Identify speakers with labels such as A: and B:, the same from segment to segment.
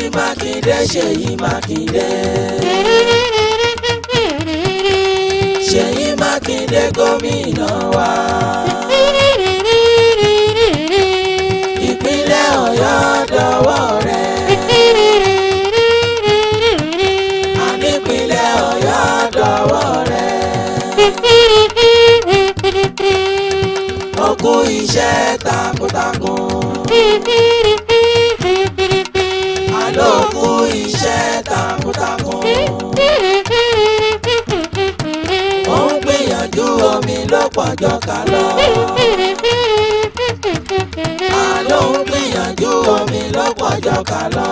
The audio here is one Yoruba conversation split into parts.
A: mákindé ṣèyí mákindé. ṣèyí mákindé gómìnà wa. ìpínlẹ̀ ọ̀yọ́ dọwọ́ rẹ̀. ànípínlẹ̀ ọ̀yọ́ dọwọ́ rẹ̀. ó kú iṣẹ́ takuntakun. àló kú iṣẹ́ takuntakun. ó ń gbìyànjú omi ló pọ̀jọ́ ká lọ. àló ń gbìyànjú omi ló pọ̀jọ́ ká lọ.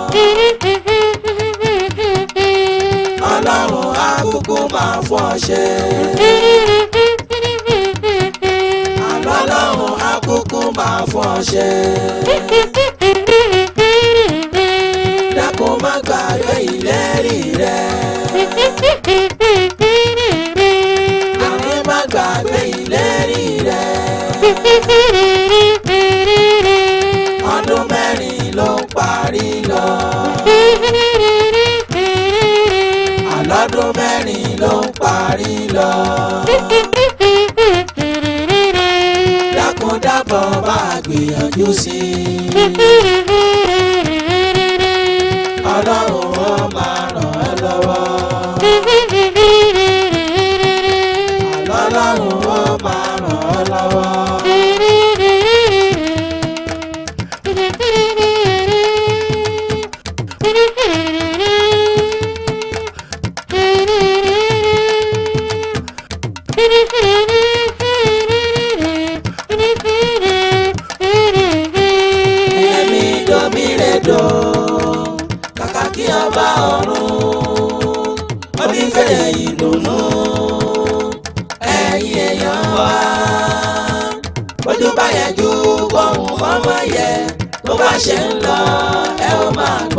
A: ọlọ́run á kúkú máa fún ọ ṣe. àlọ́ ọlọ́run á kúkú máa fún ọ ṣe. dákun má gbàgbé ìlérí rẹ. àní má gbàgbé ìlérí rẹ. ọdún mẹ́rin ló ń parí lọ. àlọ́dún mẹ́rin ló ń parí lọ. dákun dábọ̀ bá a gbìyànjú sí i. ọlọ́run ó máa ràn ẹ́ lọ́wọ́. àlọ́ ọlọ́run ó máa ràn ẹ́ lọ́wọ́. èmi domi rẹ̀ dò kàkà kí ọba ọ̀run ó ní fèrè ìdùnnú ẹ̀yin èèyàn wa bójú bá yẹ ju gbọ̀hún ọmọ yẹ tó bá ṣe ń lọ ẹ ó máa